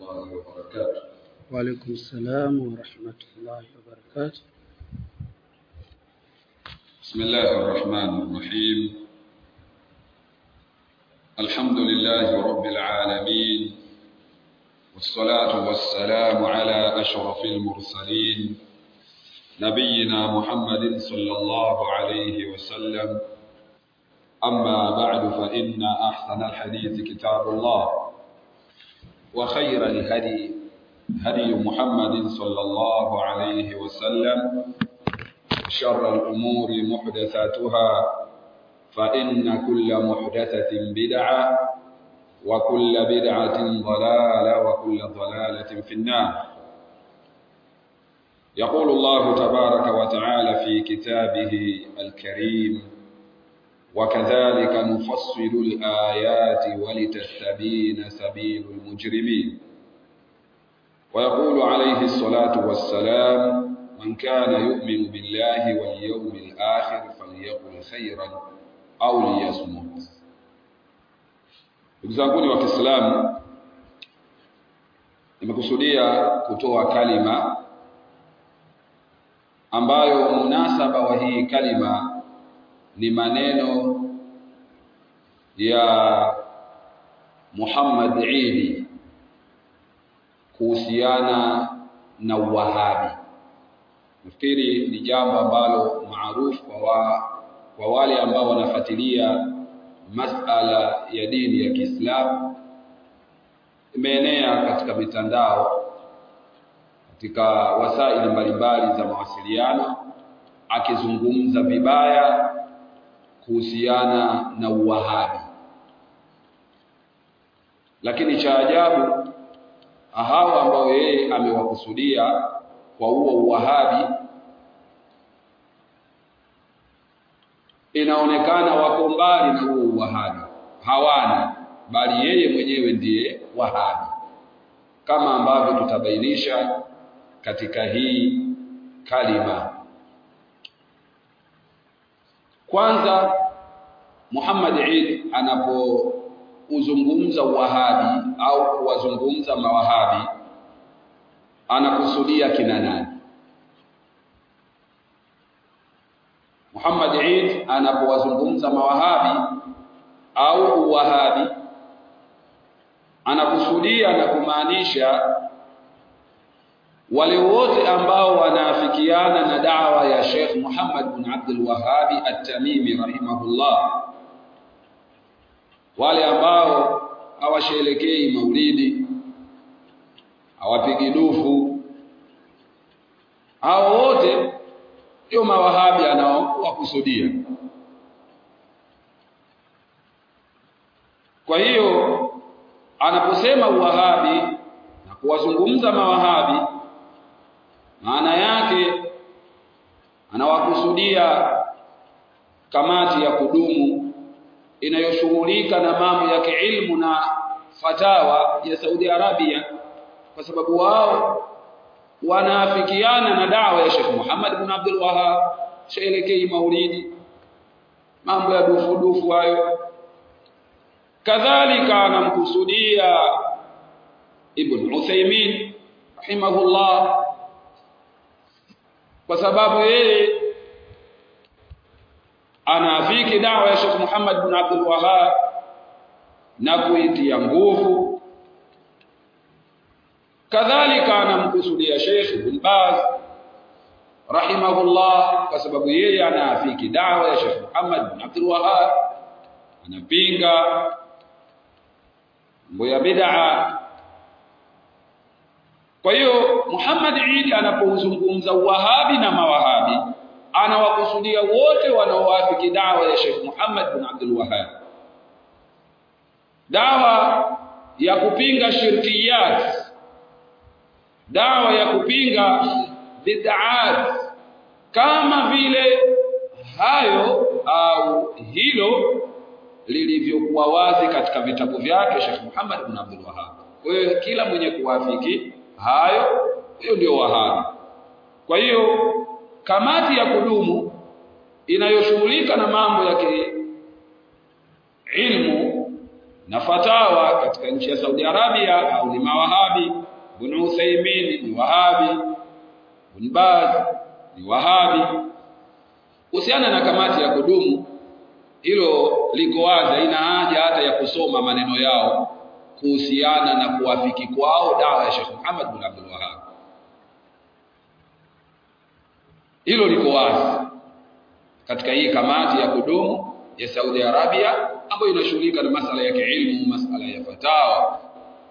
الله وبركاته وعليكم السلام ورحمة الله وبركاته بسم الله الرحمن الرحيم الحمد لله رب العالمين والصلاة والسلام على أشرف المرسلين نبينا محمد صلى الله عليه وسلم أما بعد فإن أحسن الحديث كتاب الله وخير الهدي هدي محمد صلى الله عليه وسلم شر الأمور محدثاتها فإن كل محدثة بدعة وكل بدعة ضلالة وكل ضلالة في النار يقول الله تبارك وتعالى في كتابه الكريم وكذلك نفصل الآيات ولتستبين سبيل المجرمين ويقول عليه الصلاة والسلام من كان يؤمن بالله واليوم الآخر فليقل خيرا au liyasmut. Ndugu zanguni wa Kiislamu, nimekusudia kutoa kalima ambayo munasaba wa hii kalima ni maneno ya Muhammad Idi kuhusiana na Wahabi. Nafikiri ni jambo ambalo maarufu kwa wa, kwa wale ambao wanafuatilia masala ya dini ya Kiislamu imeenea katika mitandao katika wasaili mbalimbali za mawasiliano akizungumza vibaya kuhusiana na uwahabi lakini cha ajabu hao ambao yeye amewakusudia kwa huo uwahabi inaonekana wako mbali na huo uwahabi hawana bali yeye mwenyewe ndiye wahabi kama ambavyo tutabainisha katika hii kalima kwanza Muhammad Eid anapouzungumza uwahabi au kuwazungumza mawahabi anakusudia kina nani Muhammad Eid anapowazungumza mawahabi au uwahabi anakusudia na kumaanisha wale wote ambao wanaafikiana na dawa ya Sheikh Muhammad bin Abdul Wahhabi At-Tamimi rahimahullah wale ambao hawasherekei maulidi hawapigi dufu hao wote ndio mawahabi anaowakusudia kwa hiyo anaposema uwahabi na kuwazungumza mawahabi maana yake anawakusudia kamati ya kudumu inayoshughulika na mambo ya kiilmu na fatawa ya Saudi Arabia kwa sababu wao wanaafikiana na dawa ya Sheikh Muhammad bin Abdul Wahhab shaelekei maulidi mambo ya dufu dufu hayo kadhalika anamkusudia Ibn Uthaymeen rahimahullah kwa sababu yeye anaafiki dawa ya Sheikh Muhammad bin Abdul Wahhab na kuitia nguvu kadhalika anamkusudia Sheikh Ibn Baz rahimahullah kwa sababu yeye anaafiki dawa ya Sheikh Muhammad bin Abdul Wahhab anapinga mambo ya bid'a kwa hiyo Muhammad Eid anapouzungumza Wahabi na Mawahabi anawakusudia wote wanaoafiki dawa ya Sheikh Muhammad bin Abdul Wahhab dawa ya kupinga shirkiyat dawa ya kupinga bid'at kama vile hayo au hilo lilivyokuwa wazi katika vitabu vyake Sheikh Muhammad bin Abdul Wahhab. Kwa hiyo kila mwenye kuwafiki hayo hiyo ndio wahabi. Kwa hiyo kamati ya kudumu inayoshughulika na mambo ya ilmu na fatawa katika nchi ya Saudi Arabia au ni mawahabi Ibn Uthaymeen ni wahabi Ibn Baz ni wahabi kuhusiana na kamati ya kudumu hilo liko wazi haina haja hata ya kusoma maneno yao kuhusiana na kuwafiki kwao dawa ya Sheikh Muhammad bin Abdul Wahhab hilo liko wazi katika hii kamati ya kudumu ya Saudi Arabia ambayo inashughulika na masala ya kiilmu masala ya fatawa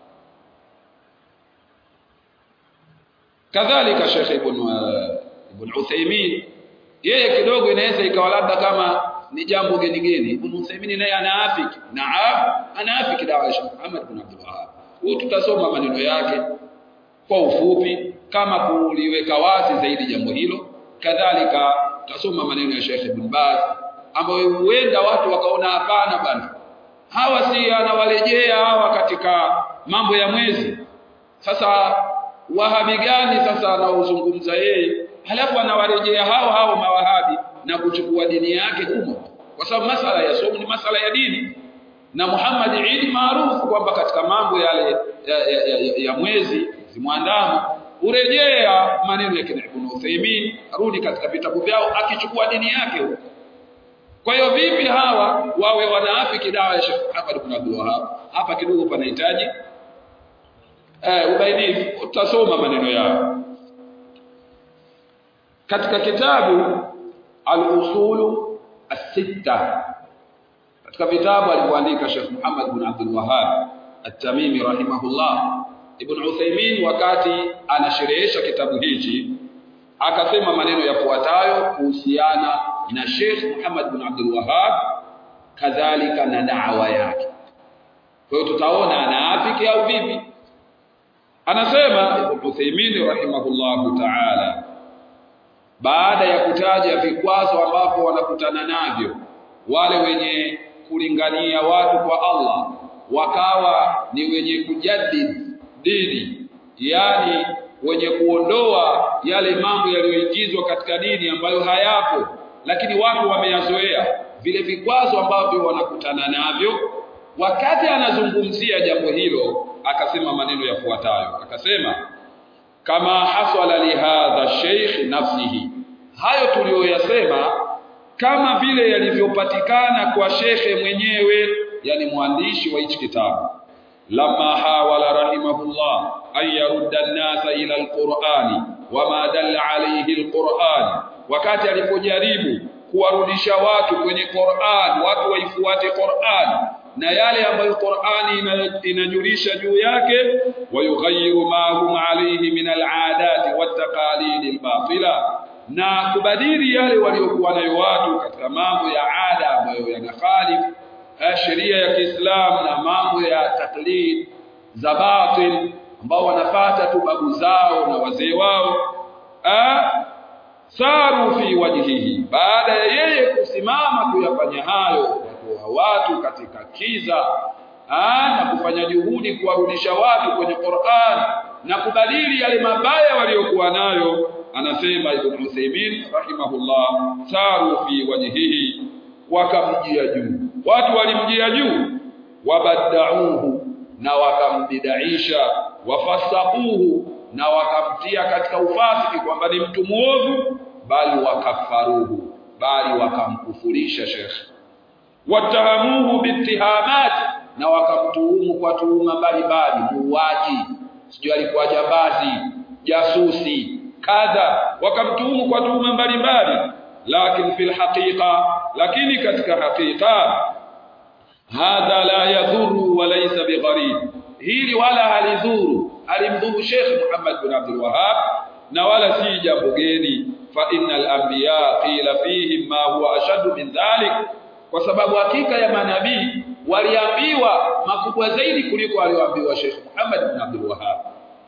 kadhalika Sheikh Ibn Ibn Uthaymeen yeye kidogo inaweza ikawa labda kama ni jambo geni geni Ibn Uthaymeen naye anaafiki naam anaafiki dawa ya Sheikh Muhammad bin Abdul Wahhab huyo tutasoma maneno yake kwa ufupi kama kuliweka wazi zaidi jambo hilo kadhalika tutasoma maneno ya Sheikh Ibn Baz ambayo huenda watu wakaona hapana bana hawa si anawalejea hawa katika mambo ya mwezi sasa wahabi gani sasa anaozungumza yeye halafu anawarejea hao hao mawahabi na kuchukua dini yake humo kwa sababu masala ya somo ni masala ya dini na Muhammad Eid maarufu kwamba katika mambo yale ya, ya, ya, ya, ya mwezi zimwandamo urejea maneno ya kina Ibn Uthaymeen arudi katika vitabu vyao akichukua dini yake huko kwa hiyo vipi hawa wawe wanaafiki dawa ya Sheikh Muhammad ibn Abdul Wahhab hapa kidogo panahitaji eh ubainifu utasoma maneno yao katika kitabu al-usulu as-sitta katika vitabu alivyoandika Sheikh Muhammad ibn Abdul Wahhab at-Tamimi rahimahullah Ibn Uthaymeen wakati anasherehesha kitabu hichi akasema maneno yafuatayo kuhusiana na Sheikh Muhammad bin Abdul Wahhab kadhalika na da'wa yake. Kwa hiyo tutaona anaafiki au vipi? Anasema Ibn Uthaymeen rahimahullahu ta'ala baada ya kutaja vikwazo ambavyo wanakutana navyo wale wenye kulingania watu kwa Allah wakawa ni wenye kujaddid dini yani wenye kuondoa yale mambo yaliyoingizwa katika dini ambayo hayapo lakini watu wameyazoea vile vikwazo ambavyo wanakutana navyo wakati anazungumzia jambo hilo akasema maneno yafuatayo akasema kama hasala lihadha sheikh nafsihi hayo tuliyoyasema kama vile yalivyopatikana kwa shekhe mwenyewe yani mwandishi wa hichi kitabu lama hawala rahimahullah an yarudda an-nasa ila al-Qur'ani wama dalla alayhi al-Qur'an wakati alipojaribu kuwarudisha watu kwenye Qur'an watu waifuate Qur'an na yale ambayo Qur'ani inajulisha juu yake wayughayyiru ma hum alayhi min al-'adati wat-taqalid al-batila na kubadili yale waliokuwa nayo watu katika mambo ya ada ambayo yanakhalifu sheria ya Kiislamu na mambo ya taklid za batil ambao wanafata tu babu zao na wazee wao a saru fi wajhihi baada ya yeye kusimama kuyafanya hayo kuwatoa watu katika kiza a, na kufanya juhudi kuwarudisha watu kwenye Qur'an na kubadili yale mabaya waliokuwa nayo anasema Ibn Uthaymeen rahimahullah saru fi wajhihi wakamjia juu watu walimjia juu wabadauhu na wakambidaisha wafasaquhu na wakamtia katika ufasiki kwamba ni mtu muovu bali wakafaruhu bali wakamkufurisha shekhe watahamuhu bitihamat na wakamtuhumu kwa tuhuma mbalimbali muuaji sijui alikuwa jambazi jasusi kadha wakamtuhumu kwa tuhuma mbalimbali lakini fil haqiqa lakini katika hakika hadha la yadhuru wa laysa bigharib hili wala halidhuru alimdhuru Sheikh Muhammad bin Abdul Wahhab na wala si jambo geni fa innal anbiya qila fihim ma huwa ashaddu min dhalik kwa sababu hakika ya manabii waliambiwa makubwa zaidi kuliko alioambiwa Sheikh Muhammad bin Abdul Wahhab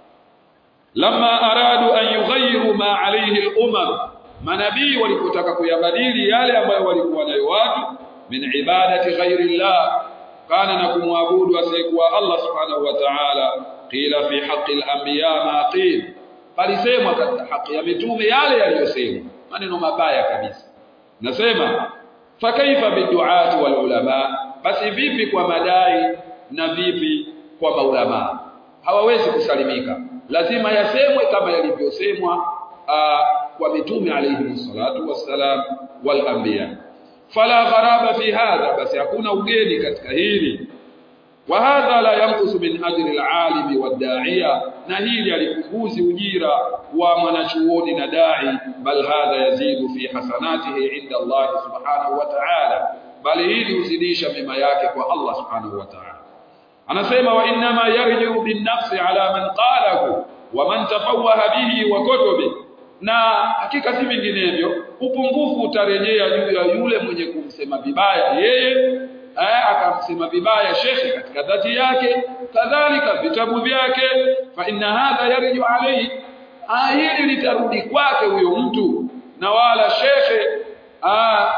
lamma aradu an yughayyiru ma alayhi al-umam manabii walipotaka kuyabadili yale ambayo walikuwa nayo watu min ibadati ghairi llah kana na kumwabudu asiyekuwa Allah subhanahu wa ta'ala qila fi haqqi al-anbiya ma qil palisemwa katika haki ya mitume yale yaliyosemwa maneno mabaya kabisa nasema fakaifa biduati wal ulama basi vipi kwa madai na vipi kwa maulama hawawezi kusalimika lazima yasemwe kama yalivyosemwa kwa mitume alayhi salatu wassalam wal anbiya fala gharaba fi hadha basi hakuna ugeni katika hili wa hadha la yanqusu min ajri al-alimi wad-da'iya na hili alipunguzi ujira wa mwanachuoni na dai bal hadha yazidu fi hasanatihi inda Allah subhanahu wa ta'ala bali hili huzidisha mema yake kwa Allah subhanahu wa ta'ala anasema wa inma yarji'u bin nafsi ala man qalahu wa man tafawwaha bihi wa kutubi na hakika si vinginevyo upungufu utarejea juu ya yule mwenye kumsema vibaya yeye eh, akamsema vibaya shekhi katika dhati yake kadhalika vitabu vyake fa inna hadha yarju alayhi hili litarudi kwake huyo mtu na wala shekhe ah,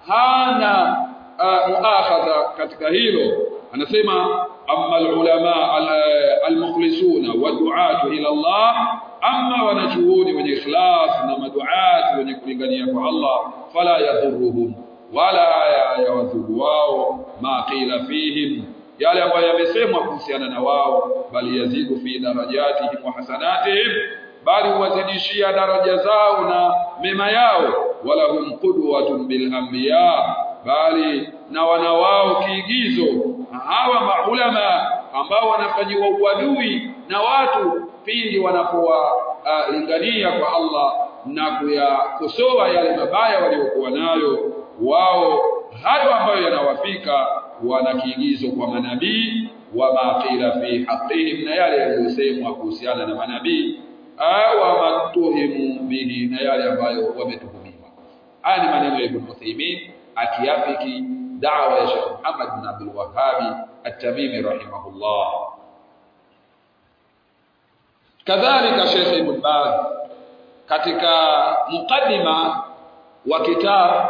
hana ah, muakhadha katika hilo anasema amma alulama almukhlisuna waduatu ila Allah amma wanachuoni wenye ikhlas na maduati wenye kulingania kwa Allah fala yadhurruhum wala yawadhuru wao ma qila fihim yale ambayo yamesemwa kuhusiana na wao bali yazidu fi darajatihim wa hasanatihim bali huwazidishia daraja zao na mema yao wala hum qudwatun bil anbiya bali na wana wao kiigizo hawa maulama ambao wanafanyiwa uadui na watu pindi wanapowalingania uh, kwa Allah na kuyakosoa yale mabaya waliokuwa nayo wao hayo ambayo yanawafika wana kiigizo kwa manabii wa maqila fi haqqihim na yale yaliyosemwa kuhusiana na manabii au matuhimu bihi na yale ambayo wametuhumiwa haya ni maneno ya Ibn Uthaymeen akiafiki da'wa ya Sheikh Muhammad bin Abdul Wahhab at-Tamimi rahimahullah kadhalika Sheikh Ibn Baz katika mukaddima wa kitab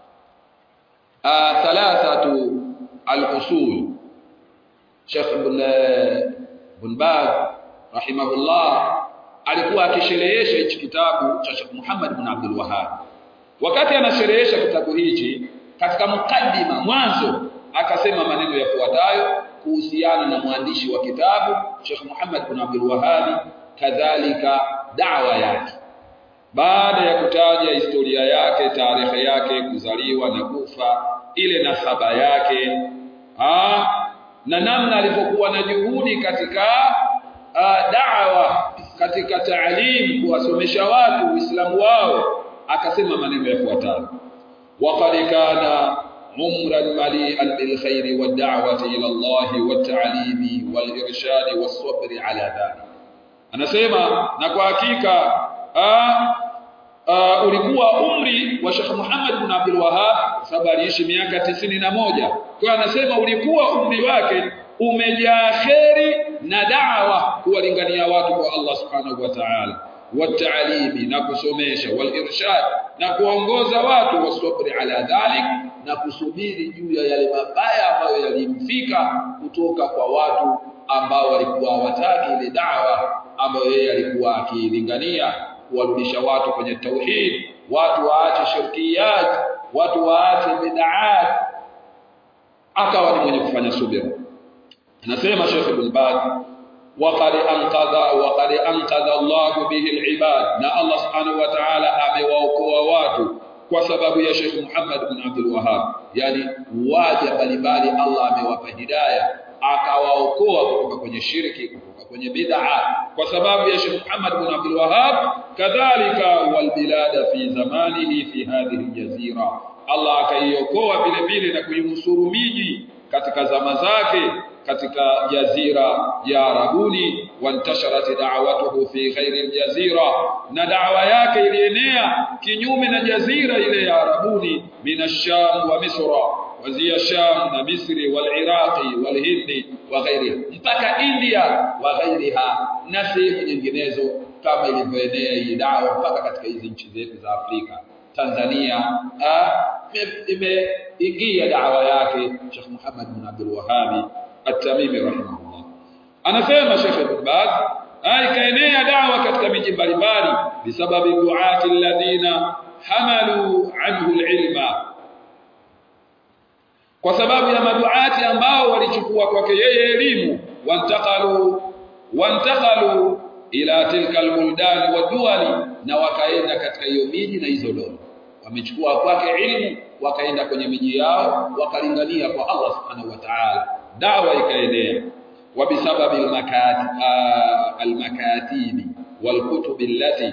thalathatu al-usul Sheikh Ibn Ibn Baz rahimahullah alikuwa akisherehesha hichi kitabu cha Sheikh Muhammad bin Abdul Wahhab wakati anasherehesha kitabu hichi katika mukaddima mwanzo akasema maneno yafuatayo kuhusiana na mwandishi wa kitabu Sheikh Muhammad bin Abdul Wahhab kadhalika da'wa yake baada ya kutaja historia yake tarehe yake kuzaliwa na kufa ile nasaba yake aa, na namna alivyokuwa na juhudi katika da'wa katika taalim kuwasomesha watu Uislamu wao akasema maneno yafuatayo waqad kana umran mali'an bil khairi wad da'wati ila Allah wat ta'limi wal irshadi was sabri ala dhalik anasema na kwa hakika uh, ulikuwa umri wa Sheikh Muhammad bin Abdul Wahhab sababu aliishi miaka tisini na moja kwa anasema ulikuwa umri wake umejaa kheri na da'wa kuwalingania watu kwa Allah subhanahu wa ta'ala wataalimi na kusomesha walirshad na kuongoza watu wasabri ala dhalik na kusubiri juu ya yale mabaya ambayo yalimfika kutoka kwa watu ambao walikuwa hawataki ile dawa ambayo yeye alikuwa akilingania kuwarudisha watu kwenye tauhid watu waache shirkiyat watu waache bid'at akawa ni mwenye kufanya subira anasema Sheikh Ibn Baz وقد انقذ وقد انقذ الله به العباد na Allah subhanahu wa ta'ala amewaokoa watu kwa sababu ya Sheikh Muhammad bin Abdul Wahhab yani waja mbalimbali Allah amewapa hidayah akawaokoa kutoka kwenye shirki kutoka kwenye bid'a kwa sababu ya Sheikh Muhammad bin Abdul Wahhab kadhalika wal bilada fi zamanihi fi hadhihi aljazira Allah akaiokoa vile vile na kuinusuru miji katika zama zake katika jazira ya Arabuni wantasharat da'watuhu fi ghairi aljazira na da'wa yake ilienea kinyume na jazira ile ya Arabuni min ash-Sham wa Misra wazia Sham na Misri wal Iraqi wal Hindi wa ghairiha mpaka India wa ghairiha na sehemu nyinginezo kama ilivyoenea hii da'wa mpaka katika hizi nchi zetu za Afrika Tanzania imeingia da'wa yake Sheikh Muhammad bin Abdul Wahhab At-Tamimi rahimahullah. Anasema Sheikh Ibn Baz, ikaenea dawa katika miji mbalimbali bisababi duati alladhina hamalu anhu alilma. kwa sababu ya maduati ambao walichukua kwake yeye elimu wantakalu wantakalu ila tilka albuldani wa duwali na wakaenda katika hiyo miji na hizo dola wamechukua kwake ilmu wakaenda kwenye miji yao wakalingania kwa Allah subhanahu wa ta'ala dawa ikaenea وبسبب المكاتب المكاتب والكتب التي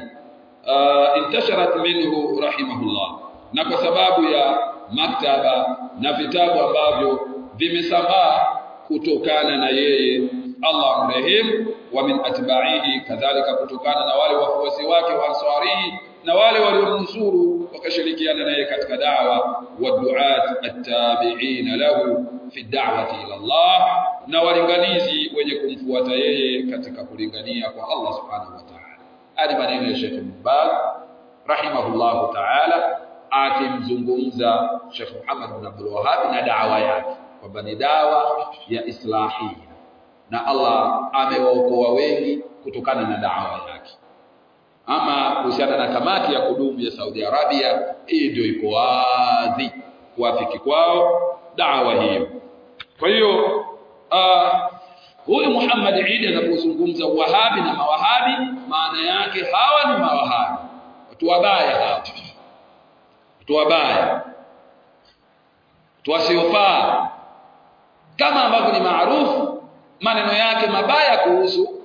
انتشرت منه رحمه الله na kwa sababu ya maktaba na vitabu ambavyo vimesambaa kutokana na yeye Allah mrehemu wa min atba'ihi kadhalika kutokana na wale wafuasi wake wa ansarihi na wale waliomnusuru wakashirikiana naye katika da'wa wa du'at at-tabi'in lahu fi da'wati ila Allah na walinganizi wenye kumfuata yeye katika kulingania kwa Allah subhanahu wa ta'ala hadi maneno ya Sheikh Mubad rahimahullahu ta'ala akimzungumza Sheikh Muhammad bin Abdul Wahhab na da'wa yake kwamba ni dawa ya islahia na Allah amewaokoa wengi kutokana na da'wa yake ama kuhusiana na kamati ya kudumu ya Saudi Arabia hii ndio iko wazi kuafiki kwao dawa hiyo kwa hiyo uh, huyu Muhammad Eid anapozungumza wahabi na mawahabi maana yake hawa ni mawahabi watu wabaya hawa watu wabaya watu wasiofaa kama ambavyo ni maarufu maneno yake mabaya kuhusu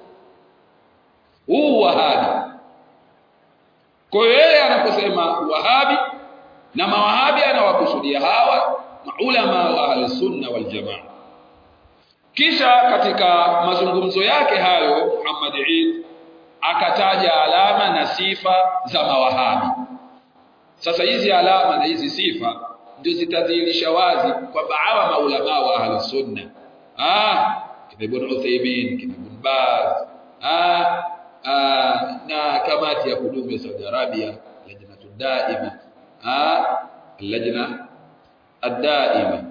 huu wahabi kwa hiyo yeye anaposema wahabi na mawahabi anawakusudia hawa maulama wa ahli sunna wal jamaa kisha katika mazungumzo yake hayo Muhammad Eid akataja alama na sifa za mawahabi sasa hizi alama na hizi sifa ndio zitadhihirisha wazi kwamba hawa maulama wa ahli sunna ah kina Ibn Uthaymeen kina Ibn Baz ah Aa, na kamati ya kudumu ya Saudi Arabia lajnatu daima ah lajna ad-daima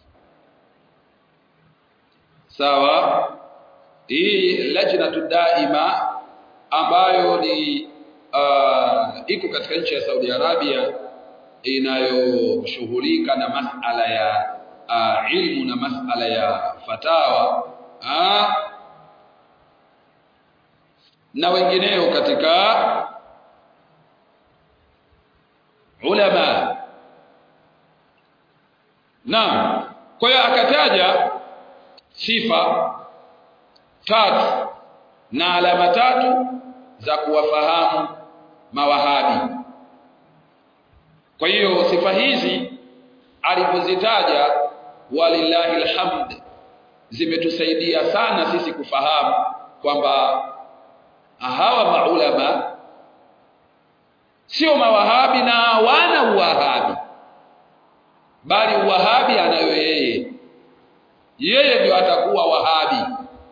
sawa hii lajnatu daima ambayo ni uh, iko katika nchi ya Saudi Arabia inayoshughulika na masala ya uh, ilmu na masala ya fatawa ah na wengineo katika ulama naam kwa hiyo akataja sifa tatu na alama tatu za kuwafahamu mawahabi kwa hiyo sifa hizi alipozitaja walillahi alhamd zimetusaidia sana sisi kufahamu kwamba hawa maulama sio mawahabi na hawana uwahabi bali uwahabi anayo yeye yeye ndio atakuwa wahabi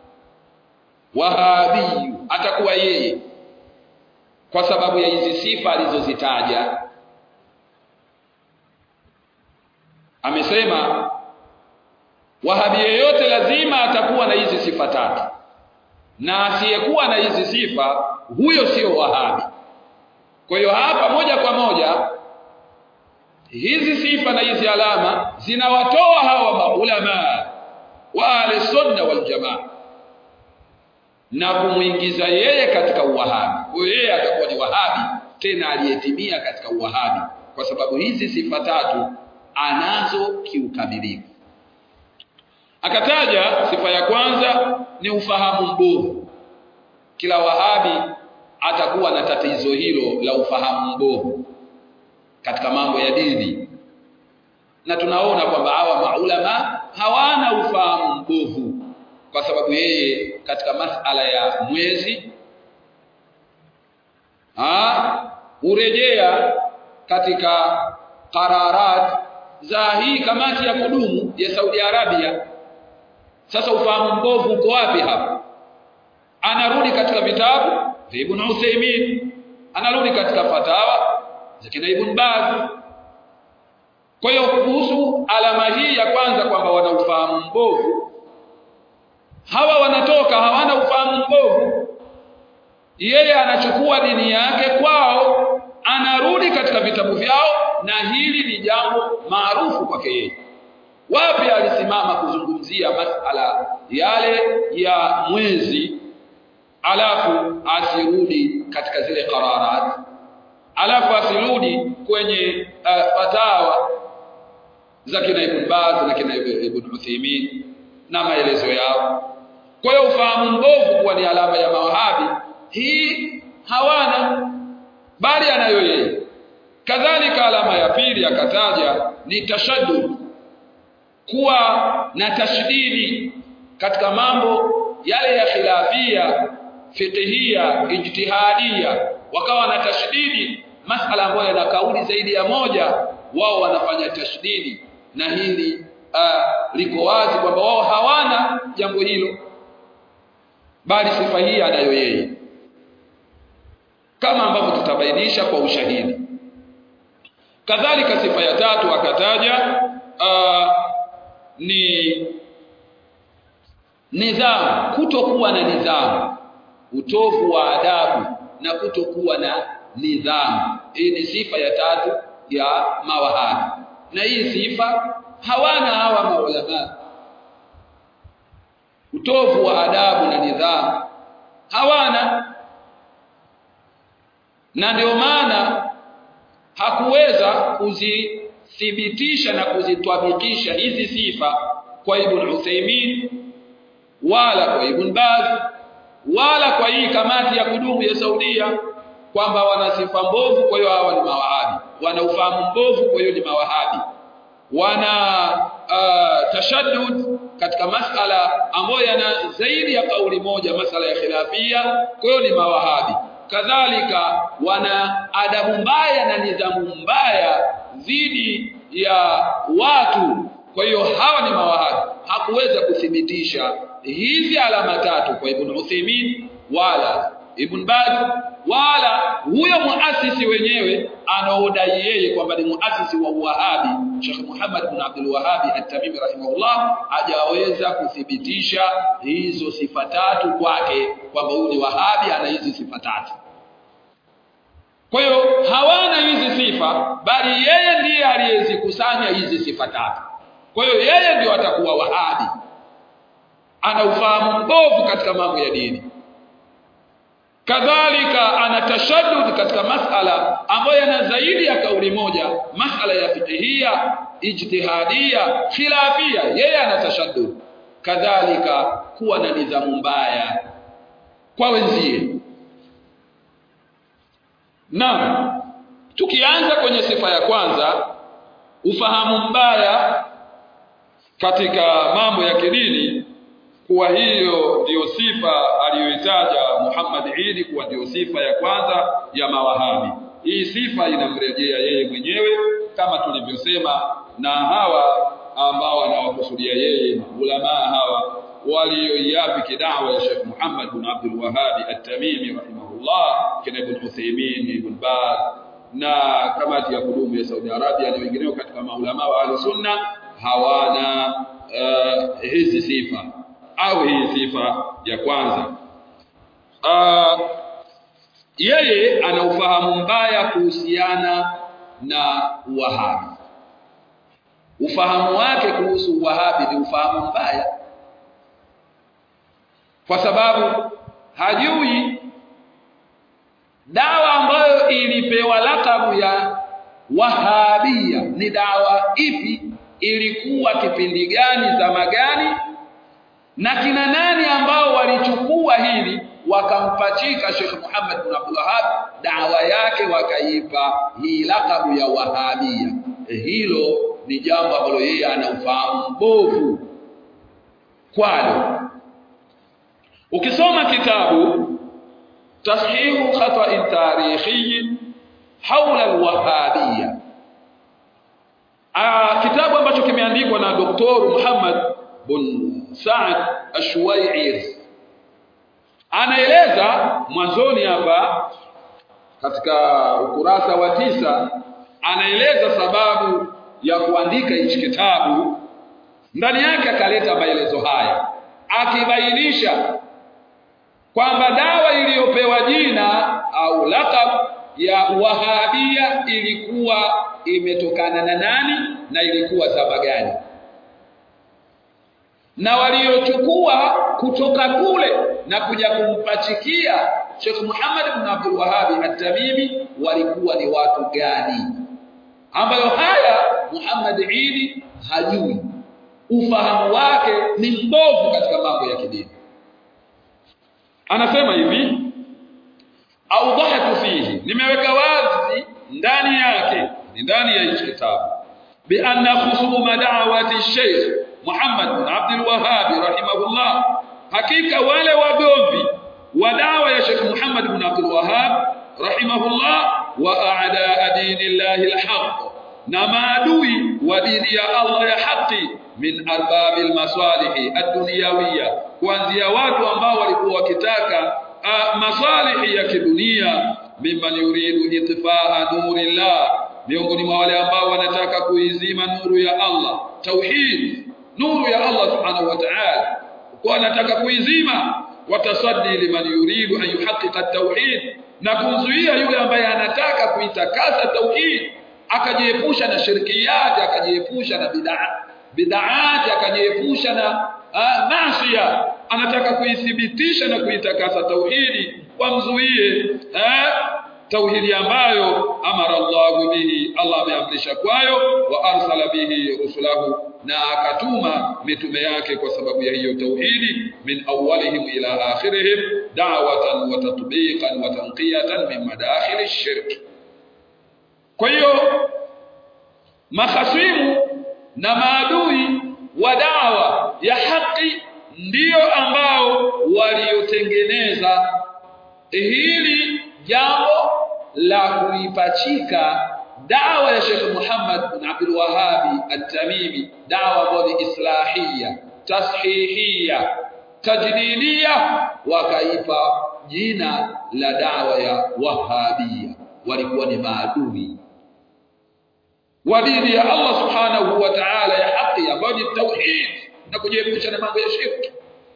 wahabi atakuwa yeye kwa sababu ya hizi sifa alizozitaja amesema wahabi yeyote lazima atakuwa na hizi sifa tatu na asiyekuwa na hizi sifa huyo sio wahabi kwa hiyo hapa moja kwa moja hizi sifa na hizi alama zinawatoa hawa maulama wa ahli sunna wal jamaa na kumuingiza yeye katika uwahabi kwa hiyo yeye atakuwa ni wahabi tena aliyetimia katika uwahabi kwa sababu hizi sifa tatu anazo kiukamilifu akataja sifa ya kwanza ni ufahamu mbovu kila wahabi atakuwa na tatizo hilo la ufahamu mbovu katika mambo ya dini na tunaona kwamba hawa maulama hawana ufahamu mbovu kwa sababu yeye katika masala ya mwezi ah urejea katika qararat za hii kamati ya kudumu ya Saudi Arabia sasa ufahamu mbovu uko wapi hapa anarudi katika vitabu vya Ibn Uthaymeen anarudi katika fatawa za kina Ibn Baz kwa hiyo kuhusu alama hii ya kwanza kwamba wana ufahamu mbovu hawa wanatoka hawana ufahamu mbovu yeye anachukua dini yake kwao anarudi katika vitabu vyao na hili ni jambo maarufu kwake yeye wapi alisimama kuzungumzia masala yale ya mwezi alafu asirudi katika zile qararat alafu asirudi kwenye uh, fatawa za kina Ibn Baz na kina Ibn Uthaymeen na maelezo yao kwa hiyo ufahamu mbovu kuwa ni alama ya mawahabi hii hawana bali anayo yeye kadhalika alama ya pili akataja ni tashaddud kuwa na tashdidi katika mambo yale ya khilafia fiqhia ijtihadia wakawa na tashdidi masala ambayo yana kauli zaidi ya moja wao wanafanya tashdidi na hili uh, liko wazi kwamba wao hawana jambo hilo bali sifa hii anayo yeye kama ambavyo tutabainisha kwa ushahidi kadhalika sifa ya tatu akataja uh, ni nidhamu kutokuwa na nidhamu utovu wa adabu na kutokuwa na nidhamu hii ni sifa ya tatu ya mawahabi na hii sifa hawana hawa maulama utovu wa adabu na nidhamu hawana na ndio maana hakuweza kuzithibitisha na kuzitwabikisha hizi sifa kwa Ibn Uthaymeen wala kwa Ibn Baz wala kwa hii kamati ya kudumu ya Saudia kwamba wana sifa mbovu kwa hiyo hawa ni mawahabi wana ufahamu mbovu kwa hiyo ni mawahabi wana uh, tashaddud katika masala ambayo yana zaidi ya kauli moja masala ya khilafia kwa hiyo ni mawahabi kadhalika wana adabu mbaya na nidhamu mbaya dhidi ya watu kwa hiyo hawa ni mawahabi hakuweza kuthibitisha hizi alama tatu kwa Ibn Uthaymeen wala Ibn Baz wala huyo muasisi wenyewe anaodai yeye kwamba ni muasisi wa Wahabi Sheikh Muhammad bin Abdul Wahhab At-Tamimi rahimahullah hajaweza kuthibitisha hizo sifa tatu kwake kwamba huyu ni Wahabi ana hizi sifa tatu kwa hiyo hawana hizi sifa bali yeye ndiye aliyezikusanya hizi sifa tatu kwa hiyo yeye ndio atakuwa Wahabi ana ufahamu mbovu katika mambo ya dini kadhalika ana tashaddud katika masala ambayo yana zaidi ya kauli moja masala ya fiqhia ijtihadia khilafia yeye ana tashaddud kadhalika kuwa na nidhamu mbaya kwa wenzie na tukianza kwenye sifa ya kwanza ufahamu mbaya katika mambo ya kidini kuwa hiyo ndiyo sifa aliyoitaja Muhammad Idi kuwa ndiyo sifa ya kwanza ya mawahabi. Hii sifa inamrejea yeye mwenyewe kama tulivyosema, na hawa ambao anawakusudia yeye ulama hawa walioiafiki dawa ya Sheikh Muhammad bin Abdul Wahhab At-Tamimi rahimahullah, kina Ibn Uthaymeen, Ibn Baz na kamati ya kudumu ya Saudi Arabia na wengineo katika maulama wa Ahlus-Sunna hawana uh, hizi sifa au hii sifa ya kwanza uh, yeye ana ufahamu mbaya kuhusiana na Wahabi ufahamu wake kuhusu Wahabi ni ufahamu mbaya kwa sababu hajui dawa ambayo ilipewa lakabu ya Wahabia ni dawa ipi ilikuwa kipindi gani zama gani na kina nani ambao walichukua hili wakampachika Sheikh Muhammad bin Abdul Wahhab dawa yake wakaipa hii lakabu ya Wahabia hilo ni jambo ambalo yeye ana ufahamu mbovu kwalo ukisoma kitabu tashihu khata'in tarikhi haula alwahabia kitabu ambacho kimeandikwa na Dr. Muhammad bin Saad Ashwai'ir anaeleza mwanzoni hapa katika ukurasa wa tisa anaeleza sababu ya kuandika hichi kitabu ndani yake akaleta maelezo haya akibainisha kwamba dawa iliyopewa jina au laqab ya wahabia ilikuwa imetokana na nani na ilikuwa zama gani na waliochukua kutoka kule na kuja kumpachikia Sheikh Muhammad ibn Abdul Wahhab at-Tamimi walikuwa ni watu gani ambayo haya Muhammad Idi hajui ufahamu wake ni mbovu katika mambo ya kidini anasema hivi awdahatu fihi nimeweka wazi ndani yake ni ndani ya hicho kitabu bi anna khusuma da'wati Sheikh Muhammad bin Abdul Wahhab rahimahullah hakika wale wagomvi wa dawa ya Sheikh Muhammad bin Abdul Wahhab rahimahullah wa a'da dinillahi alhaq na maadui wa dini ya Allah ya haki min arbabil masalihi ad-dunyawiyya kuanzia watu ambao walikuwa wakitaka masalihi ya kidunia mimman yuridu itfaa nurillah miongoni mwa wale ambao wanataka kuizima nuru ya Allah tauhid nuru ya Allah subhanahu wa ta'ala kwa wanataka kuizima watasaddi liman yuridu an yuhaqqiqa at-tauhid na kumzuia yule ambaye anataka kuitakasa tauhid akajiepusha na shirkiyati akajiepusha na bid'a bid'aati akajiepusha na maasiya anataka kuithibitisha na kuitakasa tauhidi wamzuie eh tauhidi ambayo amara Allah bihi Allah ameamrisha kwayo wa arsala bihi rusulahu na akatuma mitume yake kwa sababu ya hiyo tauhidi min awwalihim ila akhirihim da'watan wa tatbiqan wa tanqiyatan min madakhil ash-shirk kwa hiyo mahasimu na maadui wa dawa ya haki ndiyo ambao waliotengeneza hili jambo la kuipachika dawa ya Sheikh Muhammad bin Abdul Wahhab At-Tamimi dawa ambayo ni islahia tashihia tajdidia wakaipa jina la dawa ya Wahabia walikuwa ni maadui wa dini ya Allah subhanahu wa ta'ala ya haki ambayo ni tauhid na kujiepusha na mambo ya shirki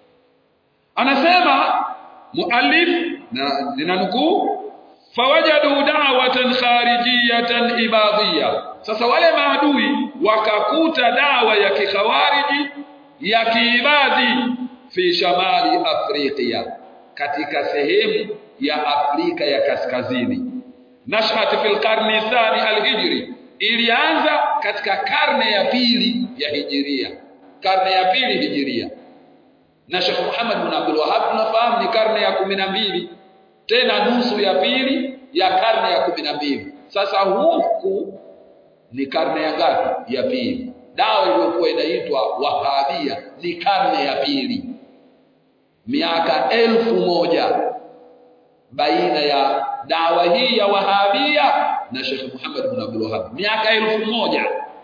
anasema muallif na ninanukuu fawajadu da'watan kharijiyatan ibadiyya sasa wale maadui wakakuta dawa ya kikhawariji ya kiibadhi fi shamali afrika katika sehemu ya Afrika ya kaskazini nashat fil qarni thani alhijri ilianza katika karne ya pili ya hijiria karne ya pili hijiria na Sheikh Muhammad bin Abdul Wahhab tunafahamu ni karne ya kumi na mbili tena nusu ya pili ya karne ya kumi na mbili sasa huku ni karne ya ngapi ya pili dawa iliyokuwa inaitwa wahabia ni karne ya pili miaka elfu moja baina ya dawa hii ya wahabia na Sheikh Muhammad bin Abdul Wahhab miaka elfu moja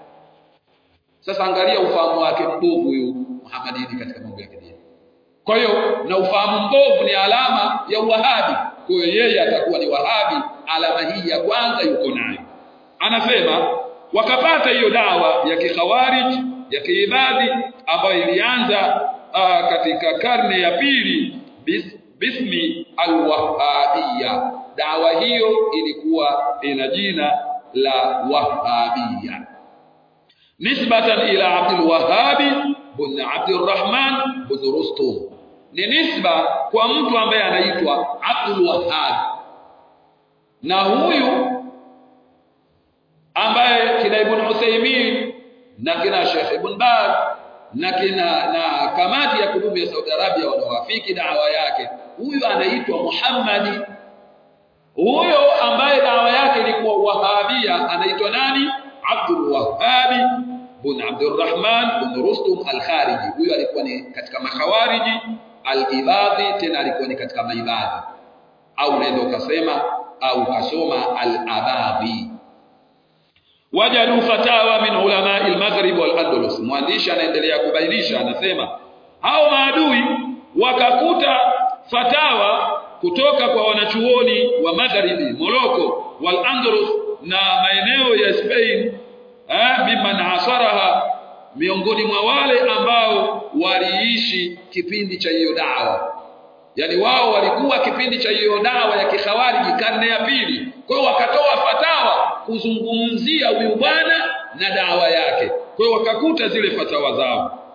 sasa angalia ufahamu wake mbovu huyu Muhammadini katika mambo ya kidini kwa hiyo na ufahamu mbovu ni alama ya uwahabi kwa hiyo yeye atakuwa ni wahabi alama hii ya kwanza yuko nayo anasema wakapata hiyo dawa ya kikhawarij ya kiibadi ambayo ilianza uh, katika karne ya pili bis, bismi alwahabia dawa hiyo ilikuwa ina jina la wahabia nisbatan ila abdul wahabi bin abdurrahman bin rustum ni nisba kwa mtu ambaye anaitwa abdul wahhab na huyu ambaye kina ibn Uthaymeen na kina Sheikh Ibn Baz na kina na kamati ya kudumu ya Saudi Arabia wanawafiki dawa yake huyu anaitwa Muhammadi huyo ambaye dawa yake ilikuwa wahabia anaitwa nani Abdul Wahhabi bin Abdurrahman bin Rustum al-Khariji huyo alikuwa ni katika makhawariji al-ibadhi tena alikuwa ni katika maibadhi au unaweza ukasema au ukasoma al-abadhi wajadu fatawa min ulama al-maghrib wal-andalus mwandishi anaendelea kubainisha anasema hao maadui wakakuta fatawa kutoka kwa wanachuoni wa magharibi Morocco wal-andalus na maeneo ya Spain eh mimman asaraha miongoni mwa wale ambao waliishi kipindi cha hiyo dawa yani wao walikuwa kipindi cha hiyo dawa ya kikhawariji karne ya pili kwa hiyo wakatoa fatawa kuzungumzia huyu bwana na dawa yake kwa hiyo wakakuta zile fatawa zao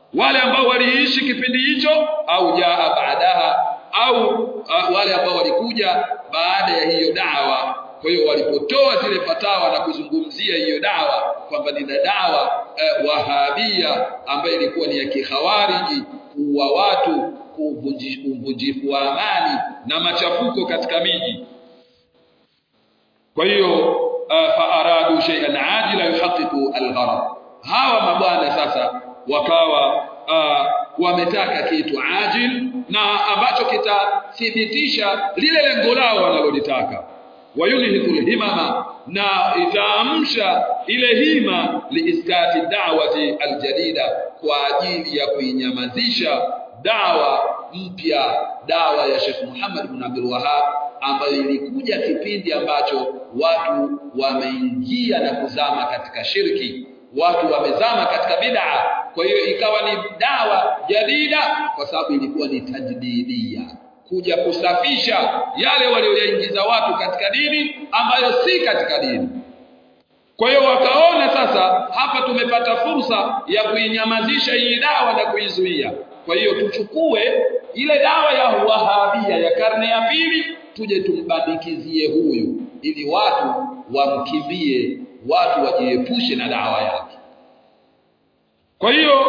wale ambao waliishi kipindi hicho au jaa baadaha au uh, wale ambao walikuja baada ya hiyo dawa kwa hiyo walipotoa zile fatawa na kuzungumzia hiyo dawa kwamba ni dawa eh, wahabia ambayo ilikuwa ni ya kikhawariji kuua watu uvunjifu wa amani na machafuko katika miji kwa hiyo uh, faaradu shay'an ajila yuhaqiqu algharad hawa mabwana sasa wakawa uh, wametaka kitu ajil na ambacho kitathibitisha lile lengo lao wanalolitaka wayunhikul himama na itaamsha ile hima liiskati da'wati aljadida kwa ajili ya kuinyamazisha dawa mpya dawa ya Sheikh Muhammad bin Abdul Wahhab ambayo ilikuja kipindi ambacho watu wameingia na kuzama katika shirki watu wamezama katika bid'a kwa hiyo ikawa ni dawa jadida kwa sababu ilikuwa ni tajdidia kuja kusafisha yale walioyaingiza watu katika dini ambayo si katika dini kwa hiyo wakaona sasa hapa tumepata fursa ya kuinyamazisha hii dawa na kuizuia kwa hiyo tuchukue ile dawa ya wahabia ya karne ya pili tuje tumbandikizie huyu ili watu wamkimbie watu wajiepushe na dawa yake kwa hiyo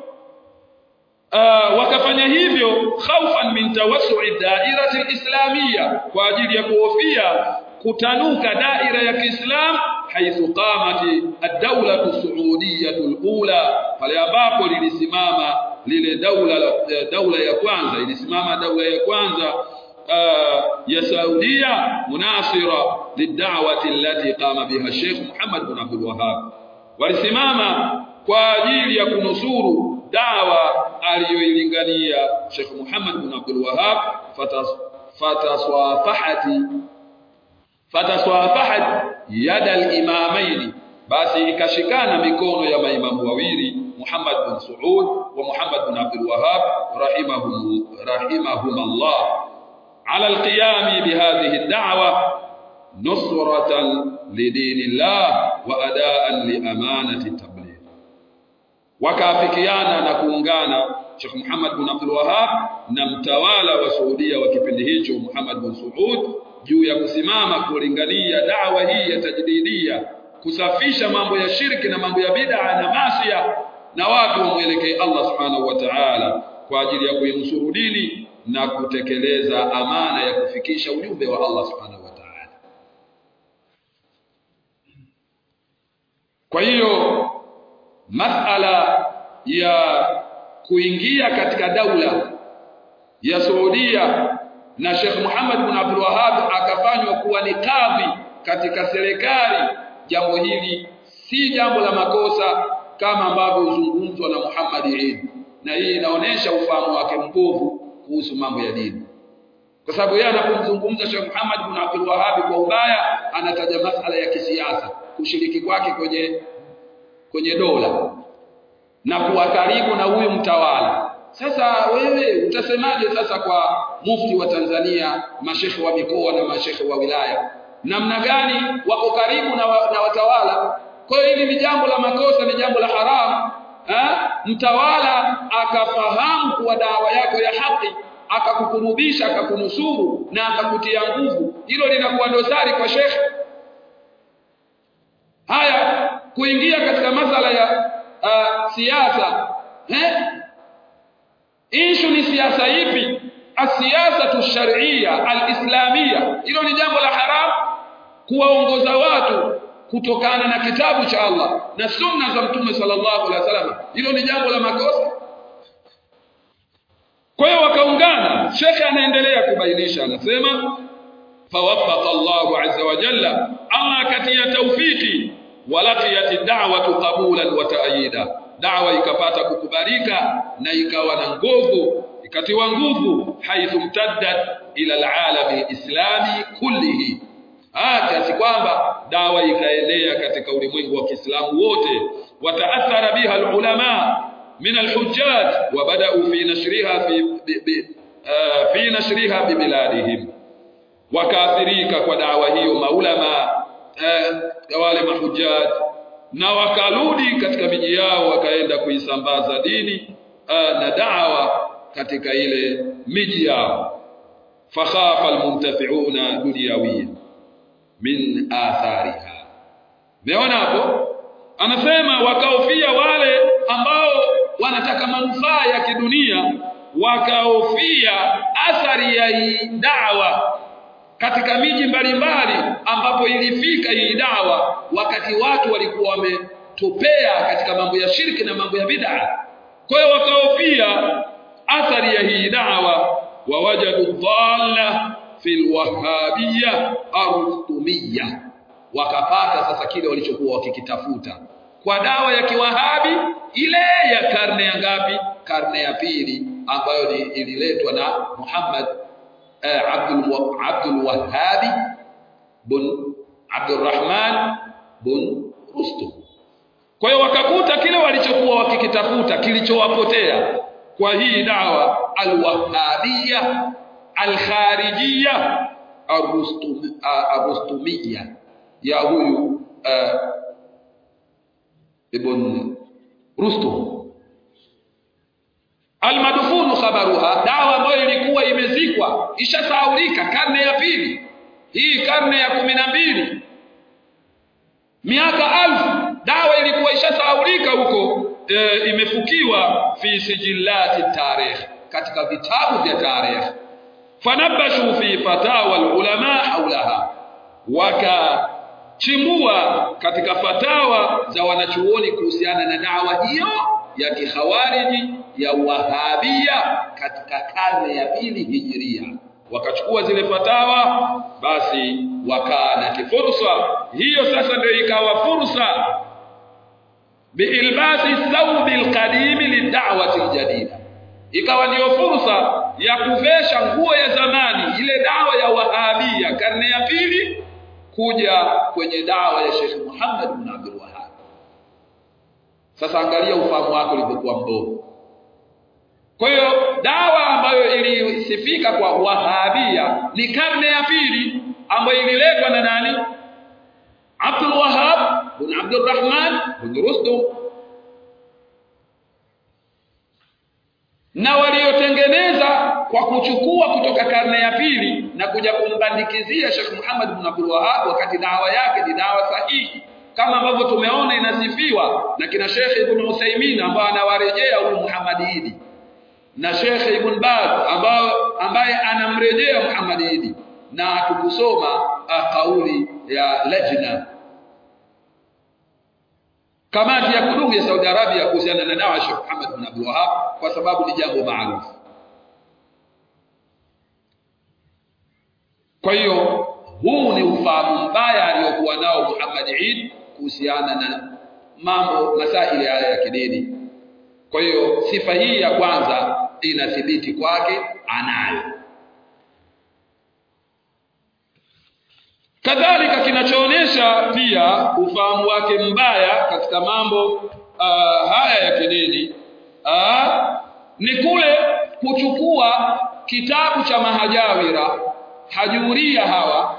uh, wakafanya hivyo khaufan min tawassu'i da'irati al-islamiyya kwa ajili ya kuhofia kutanuka daira ya Kiislam haithu qamati ad-dawla as-saudiyyah al-ula pale ambapo lilisimama lile daula daula ya kwanza ilisimama daula ya kwanza uh, ya Saudia munasira lid'awati allati qama biha Sheikh Muhammad bin Abdul Wahhab walisimama kwa ajili ya kunusuru dawa aliyoilingania Sheikh Muhammad bin Abdul Wahhab fataswafahati fataswafahat yada al-imamaini basi ikashikana mikono ya maimamu wawili Muhammad bin Saud wa Muhammad bin Abdul Wahhab rahimahum rahimahum Allah على القيام بهذه الدعوة نصرة لدين الله وأداء لأمانة التبليغ وكافكيانا نكونغانا Sheikh Muhammad bin Abdul Wahhab na mtawala wa Saudia wa kipindi hicho Muhammad bin Saud juu ya kusimama kulingania dawa hii ya tajdidia kusafisha mambo ya shirki na mambo ya bid'a na masia na watu wamwelekee Allah subhanahu wa ta'ala kwa ajili ya kuinusuru dini na kutekeleza amana ya kufikisha ujumbe wa Allah subhanahu wa ta'ala kwa hiyo masala ya kuingia katika daula ya Saudia na Sheikh Muhammad bin Abdul Wahhab akafanywa kuwa ni kadhi katika serikali jambo hili si jambo la makosa kama ambavyo huzungumzwa na Muhammad Eid na hii inaonesha ufahamu wake mbovu kuhusu mambo ya dini kwa sababu yeye anapomzungumza Sheikh Muhammad bin Abdul Wahhab kwa ubaya anataja masala ya kisiasa kushiriki kwake kwenye kwenye dola na kuwa karibu na huyu mtawala sasa wewe utasemaje sasa kwa mufti wa Tanzania mashekhe wa mikoa na mashekhe wa wilaya namna gani wako karibu na, wa, na watawala kwa hiyo hili ni jambo la makosa ni jambo la haramu ha? mtawala akafahamu kuwa dawa yako ya haki akakukurubisha akakunusuru na akakutia nguvu hilo linakuwa dosari kwa shekhe haya kuingia katika masala ya uh, siasa eh ishu ni siasa ipi asiasa sharia alislamia hilo ni jambo la haram kuwaongoza watu kutokana na kitabu cha Allah na sunna za mtume sallallahu alaihi wasallam hilo ni jambo la makosa kwa hiyo wakaungana shekhe anaendelea kubainisha anasema fawaffaqa Allahu azza wa jalla Allah katia tawfiki walaqiyat da'watu qabulan wa ta'yida da'wa ikapata kukubalika na ikawa na nguvu ikatiwa nguvu haithu mtaddat ila alalami alislami kullihi hata kwamba dawa ikaenea katika ulimwengu wa Kiislamu wote wataathara biha alulama min alhujjaj wa bada'u fi nashriha fi bi, bi, uh, fi nashriha bi biladihim wakaathirika kwa dawa hiyo maulama uh, wale mahujjaj na wakarudi katika miji yao wakaenda kuisambaza dini uh, na da'wa katika ile miji yao fakhafa almuntafi'una dunyawiyan min athariha meona hapo anasema wakaofia wale ambao wanataka manufaa ya kidunia wakaofia athari ya hii dawa katika miji mbalimbali ambapo ilifika hii dawa wakati watu walikuwa wametopea katika mambo ya shirki na mambo ya bid'a kwa hiyo wakaofia athari ya hii dawa wawajadu dhalla fil wahabiyya arustumiyya wakapata sasa kile walichokuwa wakikitafuta kwa dawa ya kiwahabi ile ya karne ya ngapi karne ya pili ambayo ni ililetwa na Muhammad eh, Abdul Abdul Wahhabi bin Abdul Rahman bin Rustum kwa hiyo wakakuta kile walichokuwa wakikitafuta kilichowapotea kwa hii dawa alwahabia alkharijia arustumia ya huyu uh, ibn Rustum almadfunu khabaruha dawa ambayo ilikuwa imezikwa ishasahaulika karne ya pili hii karne ya kumi na mbili miaka alfu dawa ilikuwa ishasahaulika huko e, imefukiwa fi sijillati tarikh katika vitabu vya tarikh fanabashu fi fatawa alulama haulaha wakachimbua katika fatawa za wanachuoni kuhusiana na dawa hiyo ya kikhawariji ya wahabia katika karne ya pili hijiria wakachukua zile fatawa basi wakana kifursa hiyo sasa ndio ikawa fursa biilbasi thawbi alqadim lid'wati aljadida ikawa ndiyo fursa ya kuvesha nguo ya zamani ile dawa ya wahabia karne ya pili kuja kwenye dawa ya Sheikh Muhammad bin Abdul Wahhab sasa angalia ufahamu wako ulivyokuwa mbovu kwa hiyo dawa ambayo ilisifika kwa wahabia ni karne ya pili ambayo ililetwa na nani Abdul Wahhab bin Abdul Rahman bin Rustum na waliotengeneza kwa kuchukua kutoka karne ya pili na kuja kumbandikizia Sheikh Muhammad bin Abdul Wahhab wakati dawa yake ni dawa sahihi kama ambavyo tumeona inasifiwa na kina Sheikh Ibn Uthaymeen ambao anawarejea huyu Muhammad Idi na Sheikh Ibn Baz ambao ambaye anamrejea Muhammad Idi na tukusoma uh, kauli ya lajna kamati ya kudumu ya Saudi Arabia kuhusiana na dawa ya Sheikh Muhammad bin Abdul Wahhab kwa sababu ni jambo maarufu kwa hiyo huu ni ufahamu mbaya aliyokuwa nao Muhammad Eid kuhusiana na mambo masaili haya ya kidini kwa hiyo sifa hii ya kwanza inathibiti kwake anayo kadhalika kinachoonesha pia ufahamu wake mbaya katika mambo uh, haya ya kidini uh, ni kule kuchukua kitabu cha mahajawira hajuria hawa